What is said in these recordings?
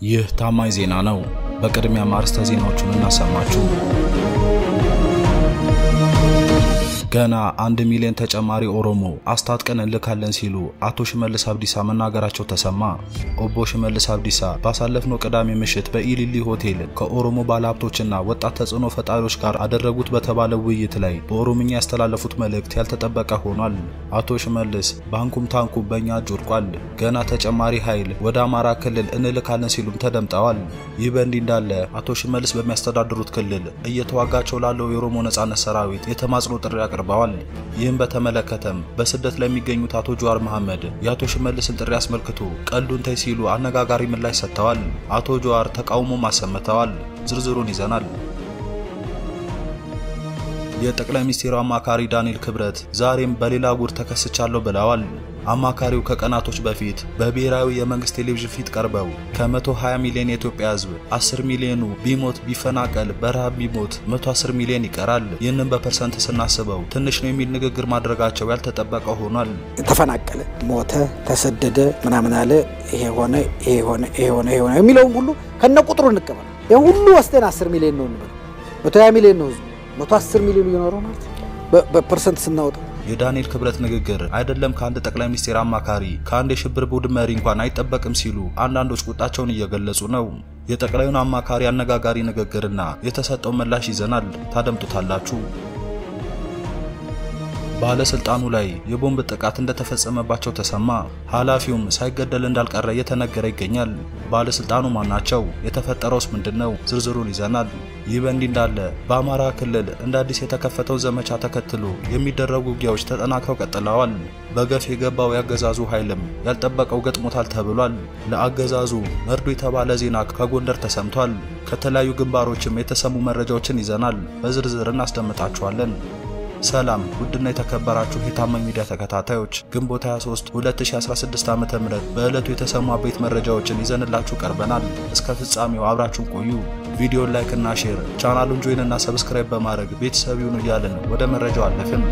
ይህ ታማኝ ዜና ነው። በቅድሚያ አርዕስተ ዜናዎቹን እናሰማችሁ። ገና አንድ ሚሊዮን ተጨማሪ ኦሮሞ አስታጥቀን እንልካለን ሲሉ አቶ ሽመልስ አብዲሳ መናገራቸው ተሰማ። ኦቦ ሽመልስ አብዲሳ ባሳለፍነው ቅዳሜ ምሽት በኢሊሊ ሆቴል ከኦሮሞ ባለሀብቶችና ወጣት ተጽዕኖ ፈጣሪዎች ጋር አደረጉት በተባለ ውይይት ላይ በኦሮምኛ ያስተላለፉት መልእክት ያልተጠበቀ ሆኗል። አቶ ሽመልስ ባንኩም ታንኩም በእኛ እጅ ወድቋል፣ ገና ተጨማሪ ኃይል ወደ አማራ ክልል እንልካለን ሲሉም ተደምጠዋል። ይህ በእንዲህ እንዳለ አቶ ሽመልስ በሚያስተዳድሩት ክልል እየተዋጋቸው ላለው የኦሮሞ ነጻነት ሰራዊት የተማጽኖ ጥሪ አቅርበዋል። ይህም በተመለከተም በስደት ላይ የሚገኙት አቶ ጀዋር መሐመድ የአቶ ሽመልስን ጥሪ አስመልክቶ ቀልዱን ተይ ሲሉ አነጋጋሪ ምላሽ ሰጥተዋል። አቶ ጀዋር ተቃውሞም አሰምተዋል። ዝርዝሩን ይዘናል። የጠቅላይ ሚኒስትሩ አማካሪ ዳንኤል ክብረት ዛሬም በሌላ ጉድ ተከስቻለሁ ብለዋል። አማካሪው ከቀናቶች በፊት በብሔራዊ የመንግስት ቴሌቪዥን ፊት ቀርበው ከ120 ሚሊዮን የኢትዮጵያ ሕዝብ 10 ሚሊዮኑ ቢሞት ቢፈናቀል በረሃብ ቢሞት 110 ሚሊዮን ይቀራል፣ ይህንን በፐርሰንት ስናስበው ትንሽ ነው የሚል ንግግር ማድረጋቸው ያልተጠበቀ ሆኗል። ተፈናቀለ፣ ሞተ፣ ተሰደደ፣ ምናምን አለ፣ ይሄ ሆነ፣ ይሄ ሆነ፣ ይሄ ሆነ፣ ይሄ ሆነ የሚለውን ሁሉ ከነ ቁጥሩ እንቀበል። ይህ ሁሉ ወስደን 10 ሚሊዮን ነው እንበል፣ 120 ሚሊዮን ነው ህዝቡ፣ 110 ሚሊዮን እየኖረው ማለት በፐርሰንት ስናወጣው የዳንኤል ክብረት ንግግር አይደለም ከአንድ ጠቅላይ ሚኒስቴር አማካሪ ከአንድ የሽብር ቡድን መሪ እንኳን አይጠበቅም ሲሉ አንዳንዶች ቁጣቸውን እየገለጹ ነው። የጠቅላዩን አማካሪ አነጋጋሪ ንግግርና የተሰጠው ምላሽ ይዘናል፣ ታደምጡታላችሁ። ባለስልጣኑ ላይ የቦምብ ጥቃት እንደተፈጸመባቸው ተሰማ። ኃላፊውም ሳይገደል እንዳልቀረ እየተነገረ ይገኛል። ባለስልጣኑ ማናቸው? የተፈጠረውስ ምንድን ነው? ዝርዝሩን ይዘናል። ይህ በእንዲህ እንዳለ በአማራ ክልል እንደ አዲስ የተከፈተው ዘመቻ ተከትሎ የሚደረጉ ውጊያዎች ተጠናክረው ቀጥለዋል። በገፍ የገባው ያገዛዙ ኃይልም ያልጠበቀው ገጥሞታል ተብሏል። ለአገዛዙ መርዶ የተባለ ዜና ከጎንደር ተሰምቷል። ከተለያዩ ግንባሮችም የተሰሙ መረጃዎችን ይዘናል። በዝርዝር እናስደምጣችኋለን። ሰላም ውድና የተከበራችሁ የታማኝ ሚዲያ ተከታታዮች ግንቦት 23 2016 ዓ.ም በዕለቱ የተሰሙ አበይት መረጃዎችን ይዘንላችሁ ቀርበናል። እስከ ፍጻሜው አብራችሁን ቆዩ። ቪዲዮን ላይክ እና ሼር፣ ቻናሉን ጆይን እና ሰብስክራይብ በማድረግ ቤተሰብ ይሁኑ እያልን ወደ መረጃው አለፍን።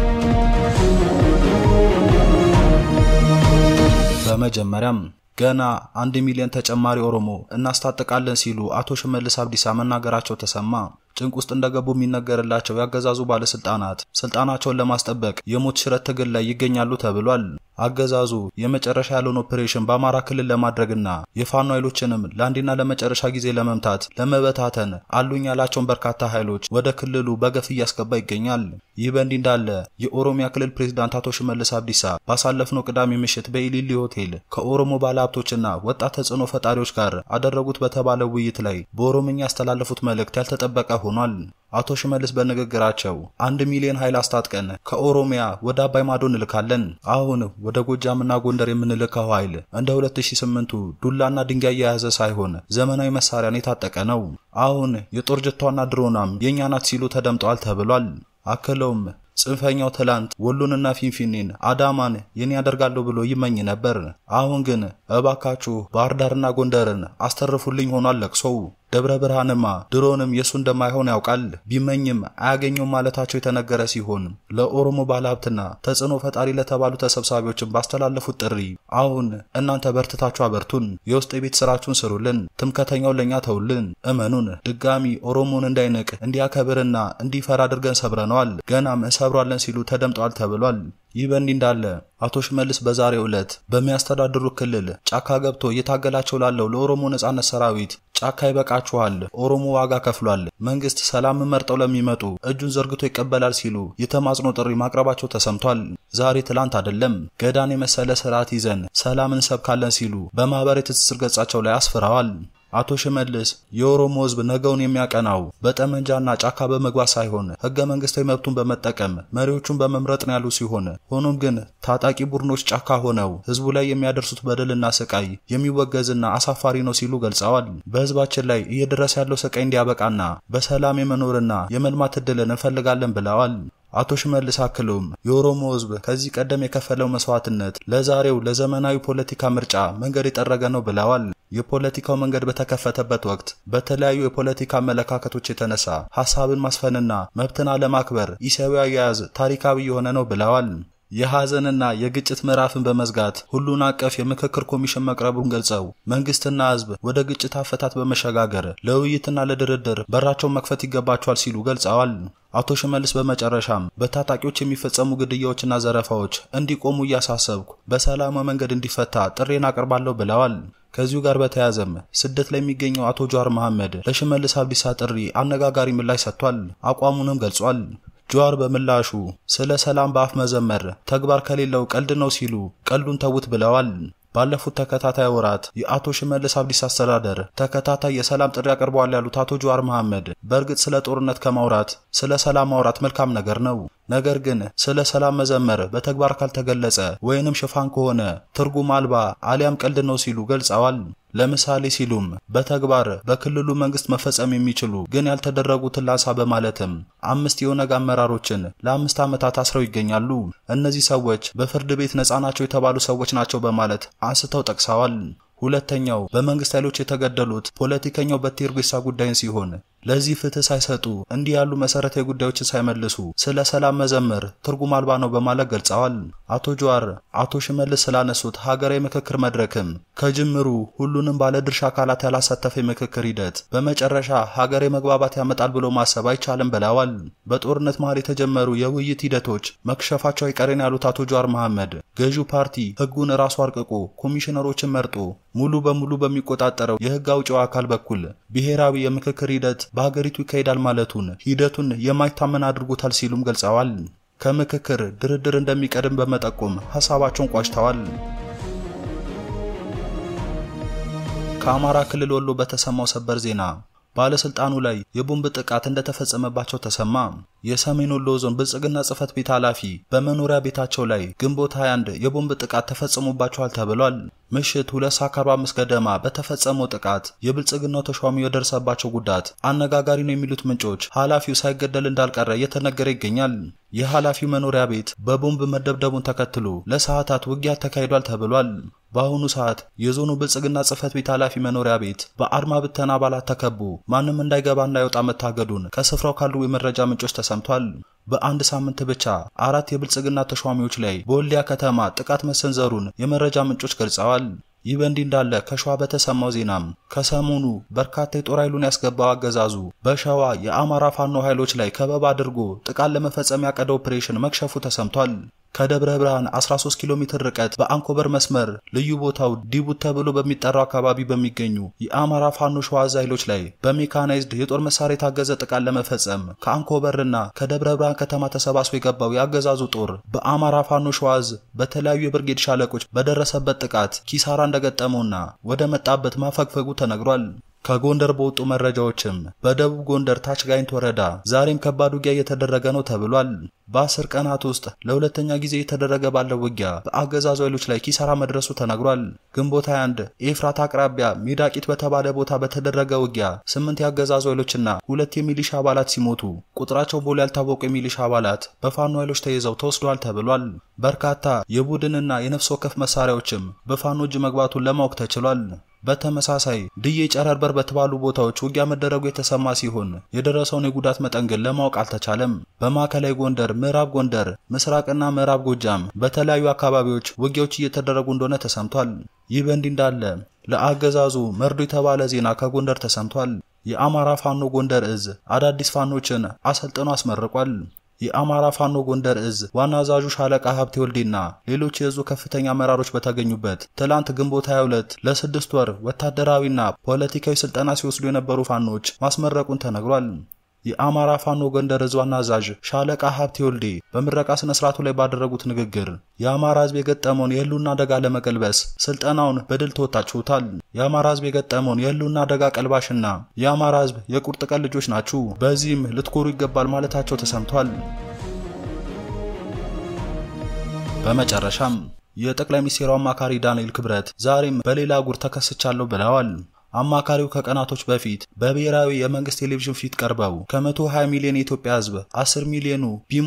በመጀመሪያም ገና አንድ ሚሊዮን ተጨማሪ ኦሮሞ እናስታጥቃለን ሲሉ አቶ ሽመልስ አብዲሳ መናገራቸው ተሰማ። ጭንቅ ውስጥ እንደገቡ የሚነገርላቸው ያገዛዙ ባለስልጣናት ስልጣናቸውን ለማስጠበቅ የሞት ሽረት ትግል ላይ ይገኛሉ ተብሏል። አገዛዙ የመጨረሻ ያለውን ኦፕሬሽን በአማራ ክልል ለማድረግና የፋኖ ኃይሎችንም ለአንዴና ለመጨረሻ ጊዜ ለመምታት ለመበታተን አሉኝ ያላቸውን በርካታ ኃይሎች ወደ ክልሉ በገፍ እያስገባ ይገኛል። ይህ በእንዲህ እንዳለ የኦሮሚያ ክልል ፕሬዝዳንት አቶ ሽመልስ አብዲሳ ባሳለፍነው ቅዳሜ ምሽት በኢሊሊ ሆቴል ከኦሮሞ ባለሀብቶችና ወጣት ተጽዕኖ ፈጣሪዎች ጋር አደረጉት በተባለው ውይይት ላይ በኦሮምኛ ያስተላለፉት መልእክት ያልተጠበቀ ሆኗል። አቶ ሽመልስ በንግግራቸው አንድ ሚሊዮን ኃይል አስታጥቀን ከኦሮሚያ ወደ አባይ ማዶ እንልካለን። አሁን ወደ ጎጃምና ጎንደር የምንልከው ኃይል እንደ 2008ቱ ዱላና ድንጋይ የያዘ ሳይሆን ዘመናዊ መሳሪያን የታጠቀ ነው። አሁን የጦር ጀቷና ድሮናም የእኛ ናት ሲሉ ተደምጠዋል ተብሏል። አክለውም ጽንፈኛው ትላንት ወሎንና ፊንፊኔን አዳማን የኔ ያደርጋለሁ ብሎ ይመኝ ነበር። አሁን ግን እባካችሁ ባህር ዳርና ጎንደርን አስተርፉልኝ ሆኗል ለቅሶው። ደብረ ብርሃንማ ድሮንም የእሱ እንደማይሆን ያውቃል። ቢመኝም አያገኘውም ማለታቸው የተነገረ ሲሆን ለኦሮሞ ባለሀብትና ተጽዕኖ ፈጣሪ ለተባሉ ተሰብሳቢዎችን ባስተላለፉት ጥሪ አሁን እናንተ በርትታችሁ አበርቱን፣ የውስጥ የቤት ስራችሁን ስሩልን፣ ትምከተኛውን ለእኛ ተውልን፣ እመኑን፣ ድጋሚ ኦሮሞን እንዳይንቅ እንዲያከብርና እንዲፈራ አድርገን ሰብረነዋል፣ ገናም እንሰብሯለን ሲሉ ተደምጠዋል ተብሏል። ይህ በእንዲህ እንዳለ አቶ ሽመልስ በዛሬው ዕለት በሚያስተዳድሩ ክልል ጫካ ገብቶ እየታገላቸው ላለው ለኦሮሞ ነጻነት ሰራዊት ጫካ ይበቃችኋል፣ ኦሮሞ ዋጋ ከፍሏል፣ መንግስት ሰላምን መርጠው ለሚመጡ እጁን ዘርግቶ ይቀበላል ሲሉ የተማጽኖ ጥሪ ማቅረባቸው ተሰምቷል። ዛሬ ትላንት አይደለም ገዳን የመሰለ ስርዓት ይዘን ሰላም እንሰብካለን ሲሉ በማህበራዊ ትስስር ገጻቸው ላይ አስፍረዋል። አቶ ሽመልስ የኦሮሞ ሕዝብ ነገውን የሚያቀናው በጠመንጃና ጫካ በመግባት ሳይሆን ህገ መንግስታዊ መብቱን በመጠቀም መሪዎቹን በመምረጥ ነው ያሉ ሲሆን ሆኖም ግን ታጣቂ ቡድኖች ጫካ ሆነው ህዝቡ ላይ የሚያደርሱት በደልና ስቃይ የሚወገዝና አሳፋሪ ነው ሲሉ ገልጸዋል። በህዝባችን ላይ እየደረሰ ያለው ስቃይ እንዲያበቃና በሰላም የመኖርና የመልማት እድልን እንፈልጋለን ብለዋል። አቶ ሽመልስ አክለውም የኦሮሞ ህዝብ ከዚህ ቀደም የከፈለው መስዋዕትነት ለዛሬው ለዘመናዊ ፖለቲካ ምርጫ መንገድ የጠረገ ነው ብለዋል። የፖለቲካው መንገድ በተከፈተበት ወቅት በተለያዩ የፖለቲካ አመለካከቶች የተነሳ ሀሳብን ማስፈንና መብትን አለማክበር ኢሰብአዊ አያያዝ ታሪካዊ የሆነ ነው ብለዋል። የሐዘንና የግጭት ምዕራፍን በመዝጋት ሁሉን አቀፍ የምክክር ኮሚሽን መቅረቡን ገልጸው መንግስትና ህዝብ ወደ ግጭት አፈታት በመሸጋገር ለውይይትና ለድርድር በራቸውን መክፈት ይገባቸዋል ሲሉ ገልጸዋል። አቶ ሽመልስ በመጨረሻም በታጣቂዎች የሚፈጸሙ ግድያዎችና ዘረፋዎች እንዲቆሙ እያሳሰብኩ በሰላማዊ መንገድ እንዲፈታ ጥሬን አቀርባለሁ ብለዋል። ከዚሁ ጋር በተያያዘም ስደት ላይ የሚገኘው አቶ ጀዋር መሐመድ ለሽመልስ አብዲሳ ጥሪ አነጋጋሪ ምላሽ ሰጥቷል። አቋሙንም ገልጿል። ጀዋር በምላሹ ስለ ሰላም በአፍ መዘመር ተግባር ከሌለው ቀልድ ነው ሲሉ ቀልዱን ተዉት ብለዋል። ባለፉት ተከታታይ ወራት የአቶ ሽመልስ አብዲሳ አስተዳደር ተከታታይ የሰላም ጥሪ አቅርበዋል ያሉት አቶ ጀዋር መሐመድ በእርግጥ ስለ ጦርነት ከማውራት ስለ ሰላም ማውራት መልካም ነገር ነው። ነገር ግን ስለ ሰላም መዘመር በተግባር ካልተገለጸ ወይንም ሽፋን ከሆነ ትርጉም አልባ አሊያም ቀልድ ነው ሲሉ ገልጸዋል። ለምሳሌ ሲሉም በተግባር በክልሉ መንግስት መፈጸም የሚችሉ ግን ያልተደረጉትን ላንሳ በማለትም አምስት የኦነግ አመራሮችን ለአምስት ዓመታት አስረው ይገኛሉ። እነዚህ ሰዎች በፍርድ ቤት ነፃ ናቸው የተባሉ ሰዎች ናቸው በማለት አንስተው ጠቅሰዋል። ሁለተኛው በመንግስት ኃይሎች የተገደሉት ፖለቲከኛው በቴ ኡርጌሳ ጉዳይን ሲሆን ለዚህ ፍትህ ሳይሰጡ እንዲህ ያሉ መሰረታዊ ጉዳዮችን ሳይመልሱ ስለ ሰላም መዘመር ትርጉም አልባ ነው በማለት ገልጸዋል። አቶ ጀዋር አቶ ሽመልስ ስላነሱት ሀገራዊ ምክክር መድረክም ከጅምሩ ሁሉንም ባለድርሻ አካላት ያላሳተፈ የምክክር ሂደት በመጨረሻ ሀገራዊ መግባባት ያመጣል ብሎ ማሰብ አይቻልም ብለዋል። በጦርነት መሃል የተጀመሩ የውይይት ሂደቶች መክሸፋቸው አይቀሬን ያሉት አቶ ጀዋር መሐመድ ገዢው ፓርቲ ህጉን ራሱ አርቅቆ ኮሚሽነሮችን መርጦ ሙሉ በሙሉ በሚቆጣጠረው የህግ አውጪው አካል በኩል ብሔራዊ የምክክር ሂደት በሀገሪቱ ይካሄዳል ማለቱን ሂደቱን የማይታመን አድርጎታል ሲሉም ገልጸዋል። ከምክክር ድርድር እንደሚቀድም በመጠቆም ሀሳባቸውን ቋጭተዋል። ከአማራ ክልል ወሎ በተሰማው ሰበር ዜና ባለስልጣኑ ላይ የቦምብ ጥቃት እንደተፈጸመባቸው ተሰማ። የሰሜን ወሎ ዞን ብልጽግና ጽህፈት ቤት ኃላፊ በመኖሪያ ቤታቸው ላይ ግንቦት 21 የቦምብ ጥቃት ተፈጽሞባቸዋል ተብሏል። ምሽት 2 ሰዓት 45 ገደማ በተፈጸመው ጥቃት የብልጽግናው ተሿሚ የደረሰባቸው ጉዳት አነጋጋሪ ነው የሚሉት ምንጮች ኃላፊው ሳይገደል እንዳልቀረ እየተነገረ ይገኛል። የኃላፊው መኖሪያ ቤት በቦምብ መደብደቡን ተከትሎ ለሰዓታት ውጊያ ተካሂዷል ተብሏል። በአሁኑ ሰዓት የዞኑ ብልጽግና ጽህፈት ቤት ኃላፊ መኖሪያ ቤት በአድማ ብተና አባላት ተከቦ ማንም እንዳይገባ እንዳይወጣ መታገዱን ከስፍራው ካሉ የመረጃ ምንጮች ተሰምቷል። በአንድ ሳምንት ብቻ አራት የብልጽግና ተሿሚዎች ላይ በወልዲያ ከተማ ጥቃት መሰንዘሩን የመረጃ ምንጮች ገልጸዋል። ይህ በእንዲህ እንዳለ ከሸዋ በተሰማው ዜናም ከሰሞኑ በርካታ የጦር ኃይሉን ያስገባው አገዛዙ በሸዋ የአማራ ፋኖ ኃይሎች ላይ ከበባ አድርጎ ጥቃት ለመፈጸም ያቀደ ኦፕሬሽን መክሸፉ ተሰምቷል። ከደብረ ብርሃን 13 ኪሎ ሜትር ርቀት በአንኮበር መስመር ልዩ ቦታው ዲቡት ተብሎ በሚጠራው አካባቢ በሚገኙ የአማራ ፋኖ ሸዋ ዕዝ ኃይሎች ላይ በሜካናይዝድ የጦር መሳሪያ የታገዘ ጥቃት ለመፈጸም ከአንኮበርና ከደብረ ብርሃን ከተማ ተሰባስቦ የገባው የአገዛዙ ጦር በአማራ ፋኖ ሸዋ ዕዝ በተለያዩ የብርጌድ ሻለቆች በደረሰበት ጥቃት ኪሳራ እንደገጠመውና ወደ መጣበት ማፈግፈጉ ተነግሯል። ከጎንደር በወጡ መረጃዎችም በደቡብ ጎንደር ታች ጋይንት ወረዳ ዛሬም ከባድ ውጊያ እየተደረገ ነው ተብሏል። በአስር ቀናት ውስጥ ለሁለተኛ ጊዜ የተደረገ ባለው ውጊያ በአገዛዙ ኃይሎች ላይ ኪሳራ መድረሱ ተነግሯል። ግንቦት 21 ኤፍራት አቅራቢያ ሜዳቂት በተባለ ቦታ በተደረገ ውጊያ ስምንት የአገዛዙ ኃይሎችና ሁለት የሚሊሻ አባላት ሲሞቱ ቁጥራቸው ቦል ያልታወቁ የሚሊሻ አባላት በፋኖ ኃይሎች ተይዘው ተወስደዋል ተብሏል። በርካታ የቡድንና የነፍስ ወከፍ መሳሪያዎችም በፋኖ እጅ መግባቱን ለማወቅ ተችሏል። በተመሳሳይ ድዬ ጨረርበር በተባሉ ቦታዎች ውጊያ መደረጉ የተሰማ ሲሆን የደረሰውን የጉዳት መጠን ግን ለማወቅ አልተቻለም። በማዕከላዊ ጎንደር፣ ምዕራብ ጎንደር፣ ምስራቅና ምዕራብ ጎጃም በተለያዩ አካባቢዎች ውጊያዎች እየተደረጉ እንደሆነ ተሰምቷል። ይህ በእንዲህ እንዳለ ለአገዛዙ መርዶ የተባለ ዜና ከጎንደር ተሰምቷል። የአማራ ፋኖ ጎንደር እዝ አዳዲስ ፋኖችን አሰልጥኖ አስመርቋል። የአማራ ፋኖ ጎንደር እዝ ዋና አዛዡ ሻለቃ ሀብቴ ወልዴና ሌሎች የእዙ ከፍተኛ አመራሮች በተገኙበት ትላንት ግንቦት 22 ለስድስት ወር ወታደራዊና ፖለቲካዊ ስልጠና ሲወስዱ የነበሩ ፋኖች ማስመረቁን ተነግሯል። የአማራ ፋኖ ጎንደር እዝ ዋና አዛዥ ሻለቃ ሀብቴ ወልዴ በምረቃ ስነ ስርዓቱ ላይ ባደረጉት ንግግር የአማራ ሕዝብ የገጠመውን የህልውና አደጋ ለመቀልበስ ስልጠናውን በድል ተወጣችሁታል። የአማራ ሕዝብ የገጠመውን የህልውና አደጋ ቀልባሽና የአማራ ሕዝብ የቁርጥ ቀን ልጆች ናችሁ። በዚህም ልትኮሩ ይገባል ማለታቸው ተሰምቷል። በመጨረሻም የጠቅላይ ሚኒስትሩ አማካሪ ዳንኤል ክብረት ዛሬም በሌላ ጉር ተከስቻለሁ ብለዋል። አማካሪው ከቀናቶች በፊት በብሔራዊ የመንግስት ቴሌቪዥን ፊት ቀርበው ከ120 ሚሊዮን የኢትዮጵያ ህዝብ 10 ሚሊዮኑ ቢሞት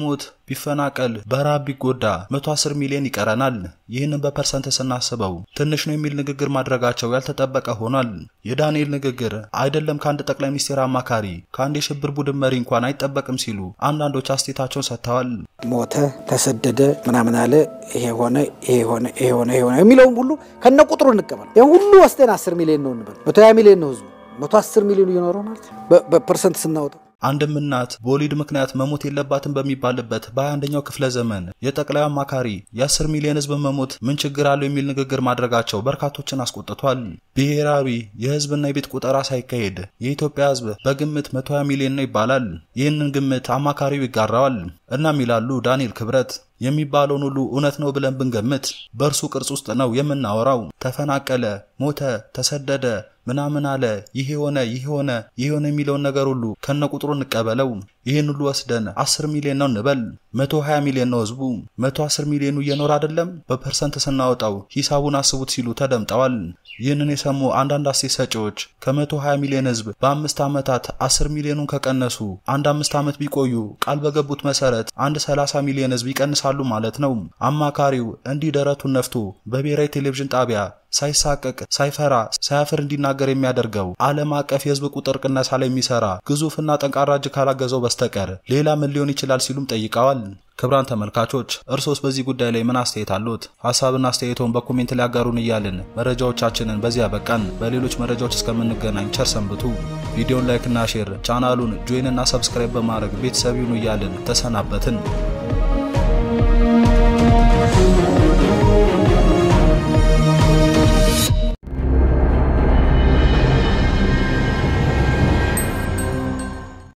ቢፈናቀል በረሃብ ቢጎዳ 110 ሚሊዮን ይቀረናል። ይህንን በፐርሰንት ስናስበው ትንሽ ነው የሚል ንግግር ማድረጋቸው ያልተጠበቀ ሆኗል። የዳንኤል ንግግር አይደለም ከአንድ ጠቅላይ ሚኒስቴር አማካሪ ከአንድ የሽብር ቡድን መሪ እንኳን አይጠበቅም ሲሉ አንዳንዶች አስተያየታቸውን ሰጥተዋል። ሞተ፣ ተሰደደ፣ ምናምን አለ፣ ይሄ ሆነ፣ ይሄ ሆነ፣ ይሄ ሆነ፣ ይሄ ሆነ የሚለውን ሁሉ ከነ ቁጥሩ እንቀበል። ይህ ሁሉ ወስደን 10 ሚሊዮን ነው እንበል፣ 120 ሚሊዮን ነው ህዝቡ፣ 110 ሚሊዮን እየኖረው ማለት በፐርሰንት ስናወጣው አንድም እናት በወሊድ ምክንያት መሞት የለባትም በሚባልበት በ21ኛው ክፍለ ዘመን የጠቅላይ አማካሪ የ10 ሚሊዮን ህዝብ መሞት ምን ችግር አለው የሚል ንግግር ማድረጋቸው በርካቶችን አስቆጥቷል። ብሔራዊ የህዝብና የቤት ቁጠራ ሳይካሄድ የኢትዮጵያ ህዝብ በግምት 120 ሚሊዮን ነው ይባላል። ይህንን ግምት አማካሪው ይጋራዋል። እናም ይላሉ ዳንኤል ክብረት የሚባለውን ሁሉ እውነት ነው ብለን ብንገምት በእርሱ ቅርጽ ውስጥ ነው የምናወራው። ተፈናቀለ፣ ሞተ፣ ተሰደደ ምናምን አለ፣ ይሄ ሆነ፣ ይሄ ሆነ፣ ይሄ ሆነ የሚለውን ነገር ሁሉ ከነ ቁጥሩ እንቀበለው። ይህን ሁሉ ወስደን 10 ሚሊዮን ነው እንበል። 120 ሚሊዮን ነው ህዝቡ። 110 ሚሊዮኑ እየኖረ አይደለም። በፐርሰንት ስናወጣው ሂሳቡን አስቡት ሲሉ ተደምጠዋል። ይህንን የሰሙ አንዳንድ አስተያየት ሰጪዎች ከ120 ሚሊዮን ህዝብ በአምስት ዓመታት 10 ሚሊዮኑን ከቀነሱ አንድ አምስት ዓመት ቢቆዩ ቃል በገቡት መሰረት አንድ 30 ሚሊዮን ህዝብ ይቀንሳሉ ማለት ነው። አማካሪው እንዲህ ደረቱን ነፍቶ በብሔራዊ ቴሌቪዥን ጣቢያ ሳይሳቀቅ ሳይፈራ ሳያፍር እንዲናገር የሚያደርገው ዓለም አቀፍ የህዝብ ቁጥር ቅነሳ ላይ የሚሰራ ግዙፍና ጠንካራ እጅ ካላገዘው በስተቀር ሌላ ምን ሊሆን ይችላል ሲሉም ጠይቀዋል። ክብራን ተመልካቾች እርሶስ በዚህ ጉዳይ ላይ ምን አስተያየት አሉት? ሀሳብና አስተያየቶን በኮሜንት ላይ ያጋሩን እያልን መረጃዎቻችንን በዚያ በቃን። በሌሎች መረጃዎች እስከምንገናኝ ቸር ሰንብቱ። ቪዲዮን ላይክና ሼር፣ ቻናሉን ጆይን እና ሰብስክራይብ በማድረግ ቤተሰብ ይሁኑ እያልን ተሰናበትን።